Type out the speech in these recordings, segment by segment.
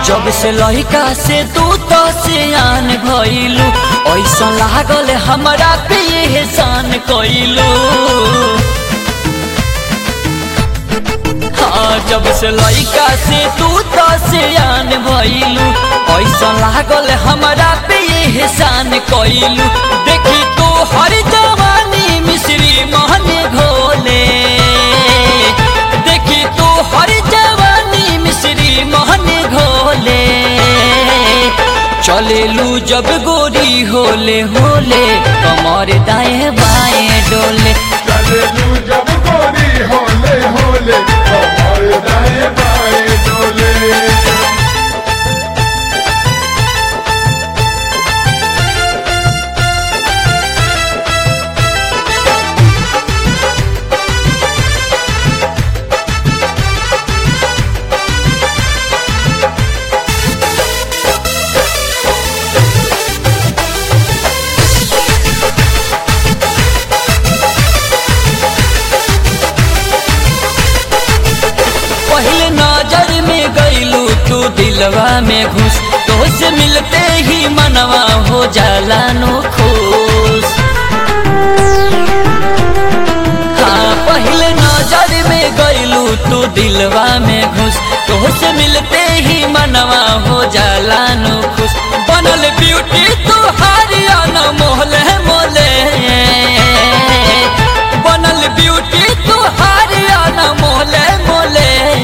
जब से लहिका से तू तो सियान भइलू ऐसा लागल हमरा पे एहसान कइलू हाँ जब से लइका से तू तो सियान भइलू ऐसा लागल हमरा पे एहसान कइलू देखी तू हर जवानी मिश्री महने घोले देखी तू हर जवानी मिश्री महने घोले चलेलू जब गोरी होले होले कमर दाएं बाएं डोले चलेलू जब गोरी होले होले कमर दाएं बाएं डोले पहले नजर में गईलू तू दिलवा में घुस तो से मिलते ही मनवा हो जाला नो खुश हाँ पहले नजर में गईलू तू दिलवा में घुस तो से मिलते ही मनवा हो जाला नो खुश बनल ब्यूटी तू हारिया न मोहले मोले बनल ब्यूटी तू हारिया न मोले मोले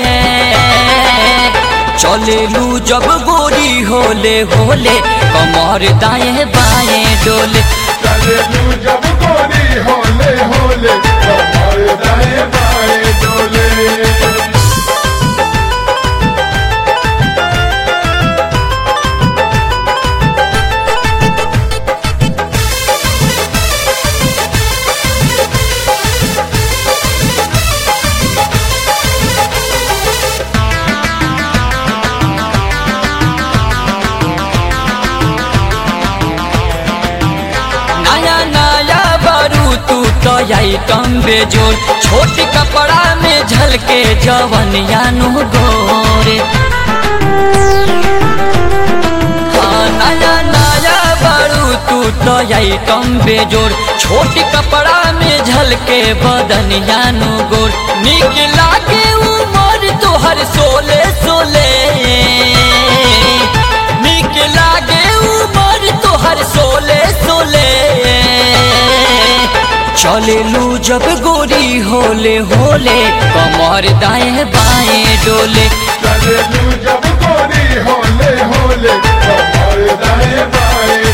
चलेलू जब गोरी होले होले कमर दाएं बाएं डोले चलेलू जब गोरी होले होले कमर दाएं बाएं डोले नया नया बारू तू तो आइटम बेजोर छोट कपड़ा में झलके जवनिया नु गोरे हाँ नया नया बारू तू तो आइटम बेजोर छोट कपड़ा में झलके बदनिया नु गोर निक लागे उमर तोहर सोले सोले निक लागे उमर तोहर सोले सोले चलेलू जब गोरी होले होले कमर दाएं बाएं डोले चलेलू जब गोरी होले होले कमर दाएं बाएं